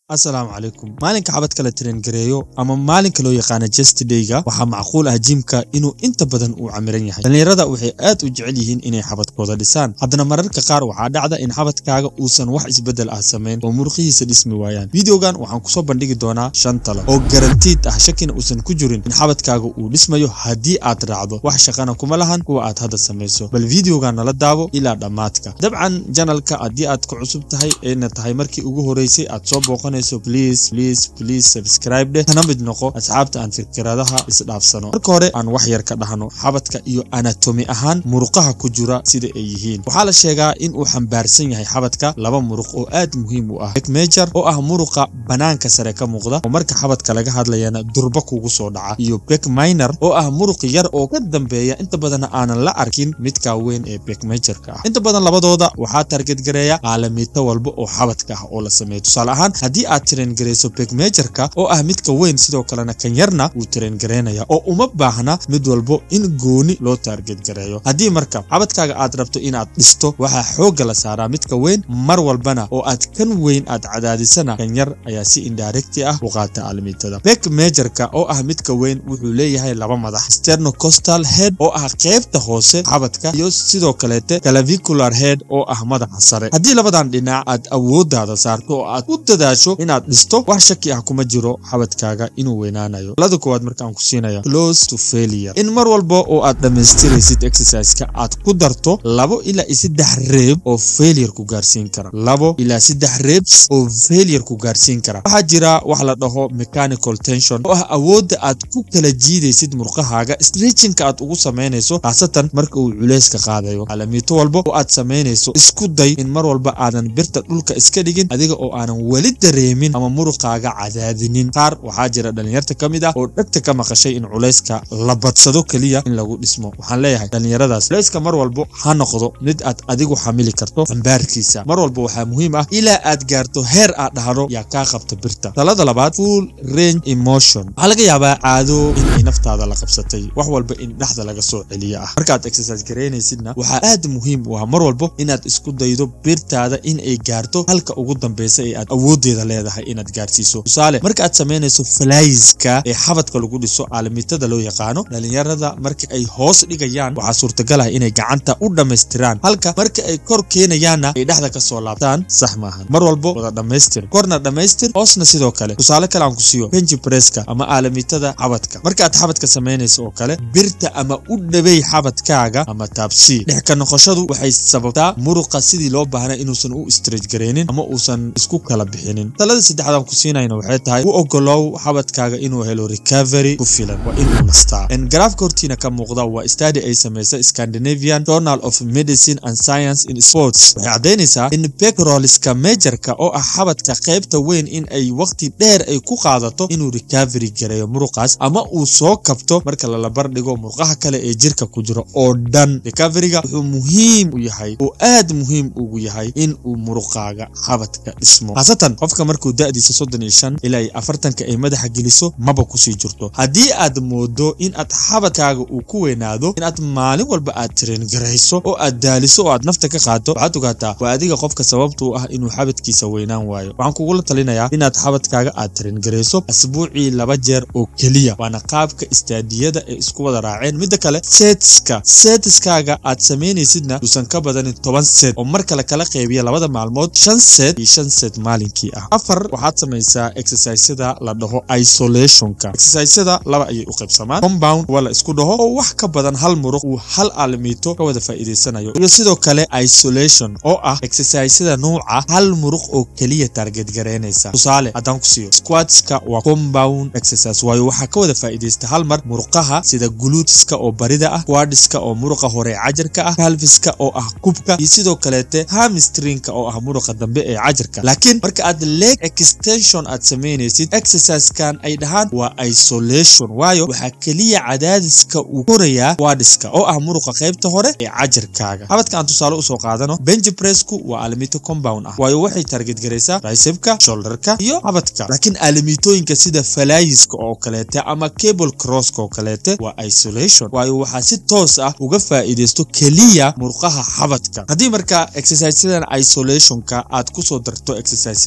asalaamu calaykum maalinka xabadka la tarengareeyo ama maalinka loo yaqaano jestdayga waxaa macquul ah jimka inuu inta badan uu camiran yahay dhallinyarada waxay aad u jecel yihiin inay xabadkooda dhisaan haddana mararka qaar waxaa dhacda in xabadkaaga uusan wax isbeddel ah samayn oo muruqihiisa dhismi waayaan videogan waxaan kusoo bandhigi doonaa shan talo oo garantiid ah shakina uusan ku jirin in xabadkaaga uu dhismayo haddii aad raacdo wax shaqana kuma lahan kuwa aad hadda samayso bal videogan nala daabo ilaa dhammaadka dabcan janalka haddii aad ku cusub tahay ayna tahay markii ugu horeysay aad soo booqan please please please subscribe dheh kana mid noqo asxaabta aan fikradaha isdhaafsano marka hore aan wax yar ka dhahno xabadka iyo anatomi ahaan muruqaha ku jira sida ay yihiin waxaa la sheegaa in uu xambaarsan yahay xabadka laba muruq oo aad muhiim u ah bek major oo ah muruqa banaanka sare ka muuqda oo marka xabadka laga hadlayana durba kugu soo dhaca iyo bek minor oo ah muruq yar oo ka dambeeya inta badanna aanan la arkin midka weyn ee bek majorka ah inta badan labadooda waxaa targetgareeya caalamiito walba oo xabadka ah oo la sameeyo tusaale ahaan haddii aad tarengarayso begmejorka oo ah midka weyn sidoo kalena kan yarna wuu tarengareynaya oo uma baahna mid walbo in gooni loo taargetgareeyo haddii marka xabadkaaga aad rabto inaad dhisto waxaa xoogga la saaraa midka weyn mar walbana oo aad kan weyn aad cadaadisana kan yar ayaa si indarecti ah u qaata almiitada bek mejorka oo ah midka weyn wuxuu leeyahay laba madax sternocostal head oo ah qeybta hoose xabadka iyo sidoo kaleete clavicular head oo ah madaxa sare haddii labadan dhinac aad awoodaada saarto oo aad u dadaasho inaad dhisto wax shaki ah kuma jiro xabadkaaga inuu weynaanayo talada koowaad markaan ku siinaya close to failure in mar walba oo aad dhammaystiraysid exerciseka aad ku darto labo ilaa iyo saddex reeb oo failure ku gaarsiin kara labo ilaa saddex reebs oo failure ku gaarsiin kara waxaa jira wax la dhaho mechanical tension oo ah awoodda aad ku kala jiidaysid murqahaaga stretchinka aad ugu samaynayso khaasatan marka uu culeyska qaadayo caalamiito walba oo aad samaynayso isku day in mar walba aadan birta dhulka iska dhigin adiga oo aanan weli dareemin ama muruqaaga cadaadinin qaar waxaa jira dhallinyarta ka mid ah oo dhegta ka maqashay in culayska la badsado keliya in lagu dhismo waxaan leeyahay dhallinyaradaas culayska mar walbo ha noqdo mid aad adigu xamili karto xambaarkiisa mar walba waxaa muhiim ah ilaa aad gaarto heer aad dhahdo yaa kaa qabta birta talada labaad full range emotion waxaa laga yaabaa caado inay naftaada la qabsatay wax walba in dhexda laga soo celiyo ah markaad exercise garaynaysidna waxaa aad muhiim u ah mar walbo inaad isku daydo birtaada in ay gaarto halka ugu dambeysa ee aad awoodeeda leedahay inaad gaarsiiso tusaale marka aad samaynayso falayska ee xabadka lagu dhiso caalamiitada loo yaqaano dhallinyarada marka ay hoos dhigayaan waxaa suurtagal ah inay gacanta u dhammaystiraan halka marka ay kor keenayaanna ay dhexda ka soo laabtaan sax maahan mar walbo wada dhammaystir korna dhammaystir hoosna sidoo kale tusaale kale aan ku siiyo benji breska ama caalamiitada xabadka marka aad xabadka samaynayso oo kale birta ama u dhawey xabadkaaga ama taabsii dhex ka noqoshadu waxay sababtaa muruqa sidii loo baahnay inuusan u istraj garaynin ama uusan isku kala bixinin talada saddexaadaan ku siinayna waxay tahay u ogolow xabadkaaga inuu helo recovery ku filan waa inuu nastaa garaafka hortiina ka muuqda waa stadi ay samaysa scandinavian journal of medicine and science in sports waxay caddaynaysaa in pecroliska majorka oo ah xabadka qaybta weyn in ay waqti dheer ay ku qaadato inuu recovery gareeyo muruqaas ama uu soo kabto marka lalabar dhigo muruqaha kale ee jirka ku jiro oo dhan recoveryga wuxuu muhiim u yahay oo aad muhiim ugu yahay in uu muruqaaga xabadka dhismo khaasatan qofka markuu da'diisa soddon iyo shan ilaa iyo afartanka ay madaxa geliso maba kusii jirto haddii aad moodo in aad xabadkaaga uu ku weynaado in aad maalin walba aad tarengarayso oo aad daaliso oo aad nafta ka qaado waxaad ogaataa waa adiga qofka sababta u ah inuu xabadkiisa weynaan waayo waxaan kugula talinayaa inaad xabadkaaga aad tarengarayso asbuucii laba jeer oo keliya waana qaabka istaadiyada ee isku wada raaceen midda kale setska setiskaaga aad samaynaysidna uusan ka badanin toban set oo mar kale kala qaybiya labada maalmood shan set iyo shan set maalinkii ah afar waxaad samaysaa exercisada la dhaho isolationka exercisada laba ayay u qaybsamaan compound waa la isku dhaho oo wax ka badan hal muruq uu hal aalamiito ka wada faa'iidaysanayo iyo sidoo kale isolation oo ah exercisada nuuca hal muruq oo keliya target garaynaysa tusaale haddaan ku siiyo squatska waa compound exercise waayo waxaa ka wada faa'iidaysta hal mar muruqaha sida glutiska oo barida ah quadiska oo muruqa hore cajarka ah calviska oo ah kubka iyo sidoo kaleete hamstrinka oo ah muruqa dambe ee cajarka laakiin marka aad leg extension aad samaynaysid exerciskan ay dhahaan waa isolation waayo waxaa keliya cadaadiska uu korayaa quadiska oo ah muruqa qaybta hore ee cajarkaaga xabadka aan tusaale usoo qaadano benji pressku waa alamito compound ah waayo waxay target garaysaa tricepka shoulderka iyo xabadka laakiin alamitooyinka sida falayiska oo kaleete ama cable crosska oo kaleete waa isolation waayo waxaa si toos ah uga faa'iidaysto keliya murqaha xabadka haddii marka exerciseyadan isolationka aad kusoo darto exerciseyadaada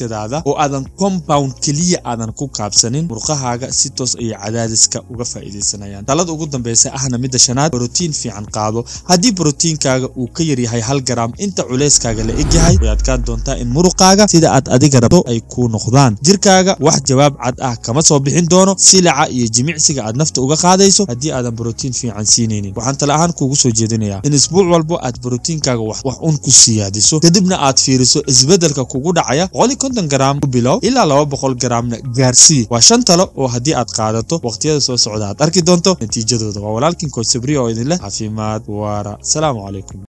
oo aadan compound keliya aadan ku kaabsanin murqahaaga si toos ayay cadaadiska uga faa'iidaysanayaan talada ugu dambeysa ahna midda shanaad brotiin fiican qaado haddii brotiinkaaga uu ka yaryahay hal garaam inta culeyskaaga la egyahay way adkaan doontaa in muruqaaga sida aad adiga rabto ay kuu noqdaan jirkaaga wax jawaab cad ah kama soo bixin doono silaca iyo jimicsiga aad nafta uga qaadayso haddii aadan brotiin fiican siinaynin waxaan tala ahaan kuugu soo jeedinayaa in isbuuc walbo aad brotiinkaaga wax un ku siyaadiso kadibna aad fiiriso isbeddelka kugu dhacaya boqol iyo konton garaam u bilow ilaa laba boqol garaamna gaarsii waa shan talo oo haddii aad qaadato waqtiyada soo socda aad arki doonto natiijadooda waa walaalkin kood sabriya oo idin leh caafimaad waara asalaamu calaykum